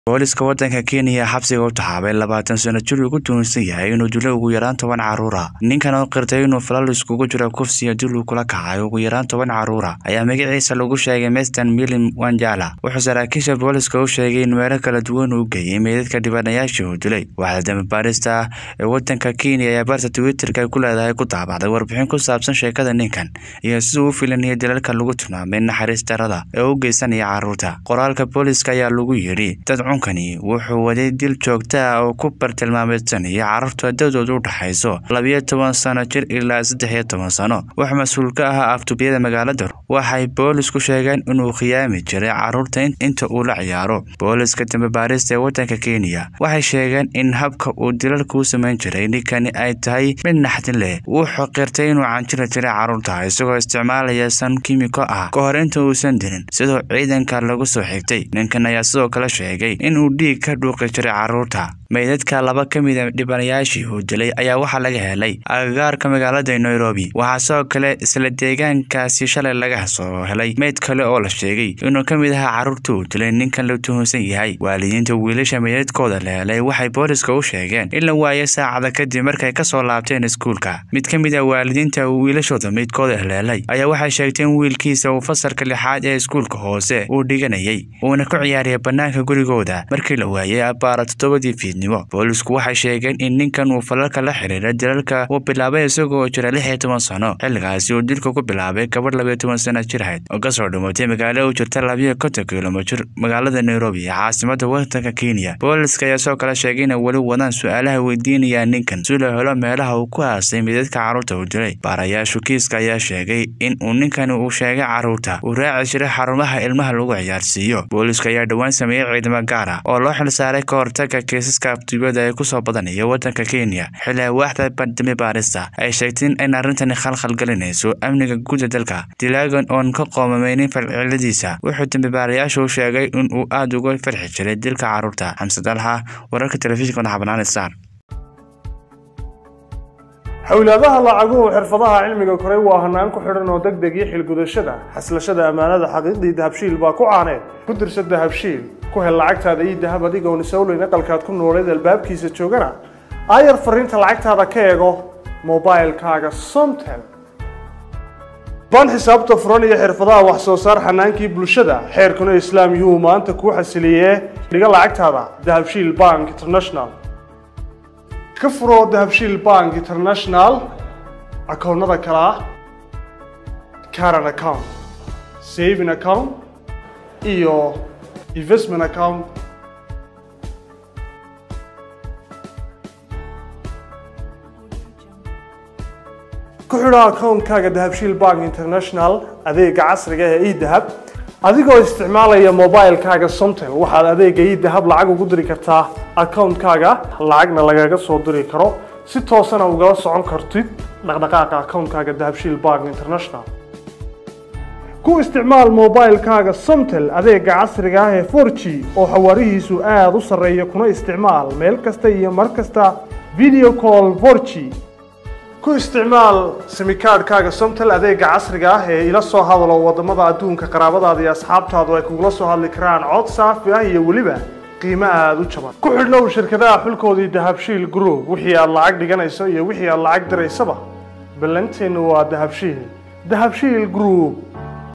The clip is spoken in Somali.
booliska waddanka kenya xabsiga u taxaabay labaatan sano jir ugu tuhunsan yahay inuu dilo ugu yaraan toban caruura ninkan oo qirtay inuu falal iskugu jiro kufsiya dil uu kula kacay ugu yaraan toban caruura ayaa magaciisa lagu sheegay mestan milim wanjala wuxuu saraakiisha booliska u sheegay in meelo kala duwan uu geeyey meydadka dhibanayaashii uu dilay waaxda dambibaarista ee waddanka kenya ayaa barta twitterka ay ku leedahay ku daabacday warbixin ku saabsan sheekada ninkan iyo siduu u filanaya dilalka lagu tilmaamay naxariis darada ee u geysanaya caruurta qoraalka booliska ayaa lagu yidhi dad cunkani wuxuu waday dil joogta ah oo ku bartilmaameedsanaya carruurta dadoodu u dhaxayso labiyo toban sano jir ilaa saddex iyo toban sano wax mas-uul ka ah aftubiyada magaalada waxay boolisku sheegeen inuu khiyaami jiray carruurta inta uu la ciyaaro booliska dambibaarista ee waddanka kenya waxay sheegeen in habka uu dilalka u samayn jiray ninkani ay tahay mid naxdin leh wuxuu qirtay inuu canjiri jiray carruurta isagoo isticmaalaya san kimiko ah ka hor inta uusan dilin sidoo ciidanka lagu soo xigtay ninkan ayaa sidoo kale sheegay inuu dhiig ka dhuuqi jiray carruurta meydadka laba ka mida dhibanayaashii uu dilay ayaa waxaa laga helay agagaarka magaalada nairobi waxaa sidoo kale isla deegaankaasi shalay laga soo helay meyd kale oo la sheegay inuu ka mid ahaa carruurta uu dilay ninkan la tuhunsan yahay waalidiinta wiilasha meydadkooda la helay waxay booliska u sheegeen in la waayo saacada kadib markay kasoo laabteen iskuulka mid ka mid a waalidiinta wiilashooda meydkooda la helay ayaa waxay sheegtay in wiilkiisa uu fasalka lixaad ee iskuulka hoose uu dhiganayay uuna ku ciyaaraya bannaanka gurigooda markii la waayay abbaara toddobadii fiidnimo boolisku waxay sheegeen in ninkan uu falalka la xiriira dilalka uu bilaabay isagoo jira lix iyo toban sano xilligaasi uu dilka ku bilaabay gabadh labiyo toban sana jir ahayd oo kasoo dhimatay magaalo u jirta labiyo konton kilomitir magaalada nairobi ee caasimada waddanka kenya booliska ayaa sidoo kale sheegay inay weli wadaan su-aalaha weydiinayaan ninkan si loo helo meelaha uu ku aasay midadka carruurta uu dilay baarayaashu kiiska ayaa sheegay in uu ninkani uu sheegay carruurta uu raaci jiray xarumaha ilmaha lagu ciyaarsiiyo booliska ayaa dhowaan sameeyey ciidamo gaar ah oo loo xilsaaray ka hortaga kiisaska aftubiyada ee kusoo badanaya waddanka kenya xilli waaxda dambi baarista ay sheegtay in arrintani khalkhal gelinayso amniga guud ee dalka dilaagan oon ka qoomameynin falciladiisa wuxuu dambibaarayaashu sheegay in uu aada uga farxi jiray dilka carruurta xamse dalxa wararka telefishinka madaxbanaan star xowlaadaha lacaguhu xirfadaha cilmiga koray waa hanaan ku xidhan oo deg deg iyo xilgudashada xaslashada ammaanada xaqiiqdii dahabshiil baa ku caaneed ku dirsa dahabshiil ku hel lacagtaada iyo dahab adigoon isowleyn aqalkaad ku nooleed albaabkiisa joogana aayar fariinta lacagtaada ka eego mobilkaaga somtel baan xisaabta furan iyo xirfadaha wax soo saar xanaankii bulshada xeerkuna islaam yuu maanta kuu xasiliyee dhiga lacagtaada dahabshiil bank international ka furo dahabshiil bank international akoonnada kale ah caran account saving account iyo investment account ku xidho akoonkaaga dahabshiil bank international adeega casriga ee edahab adigoo isticmaalaya mobilkaaga somtel waxaad adeega edahab lacag ugu diri kartaa akoonkaaga lacagna lagaga soo diri karo si toosana ugala socon kartid dhaqdhaqaaqa akoonkaaga dahabshiil bank international ku isticmaal mobilkaaga somtel adeega casriga ah ee for g oo xawaarihiisu aada u sarreeya kuna isticmaal meel kasta iyo mar kasta video call for g ku isticmaal simikaadhkaaga somtel adeega casriga ah ee ila soo hadalo wadamada adduunka qaraabadaada iyo asxaabtaadu ay kugula soo hadli karaan cod saafi ah iyo weliba qiimo aada u jaban ku xidhnow shirkadaha xulkoodii dahabshiil group wixii aad lacag dhiganayso iyo wixii aad lacag diraysaba ballanteennu waa dahabshiil dahabshiil group